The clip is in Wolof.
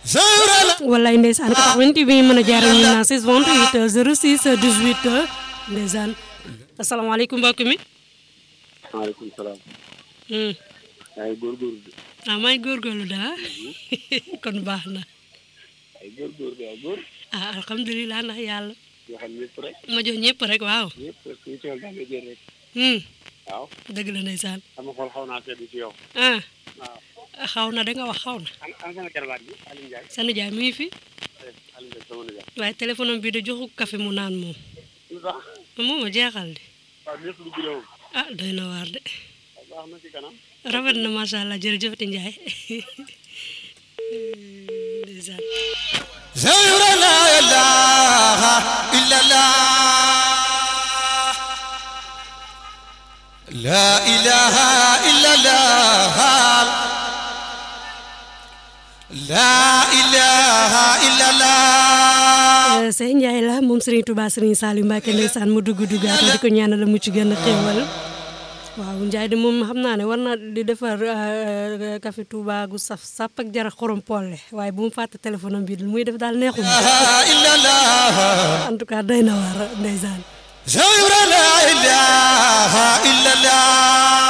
wallaay ndeysaan 88 bi mën a jaaree ñu naan 6 28 06 18 ndeysaan asalaamaaleykum mbokk mi. maaleykum salaam. yaa ngi góorgóorlu de. ah maa ngi góorgóorlu daa kon baax na. ay góorgóorlu yaa góor. ah alhamdulilah ndax yàlla. yoo xam ñëpp rek. ma jox ñëpp rek waaw. ñëpp rek kuy tool daa ngay jël rek. waaw. dëgg la ndeysaan. sama xol xaw naa sedd ci yow. ah waaw. xaw na da nga wax xaw na. an an sama karabaat bi Aliou Ndiaye. sa nijaay mi ngi fi. Aliou Ndiaye sama nijaay. waaye téléphone am bi de joxu café mu naan moom. lu tax. moom a jeexal de. waaw ñëpp lu guddoon. ah doy na waar de. baax na ci kanam. rafet na macha allah jërëjëfati Ndiaye. ndeysaan. زور لا إله إلا الله لا إله إلا الله لا إله إلا الله Sey Ndiaye la moom Serigne Touba Serigne Saliou Mbacke ndeysaan mu dugg duggaat di ko ñaanal mu ci gën a xéewal waaw Ndiaye de moom xam naa ne war na di defar café Touba gu saf sàpp ak jara xorom polle waaye bu mu fàtte téléphone am bi muy def daal neexum إلا الله en tout cas doy na waar ndeysaan زور لا إله إلا الله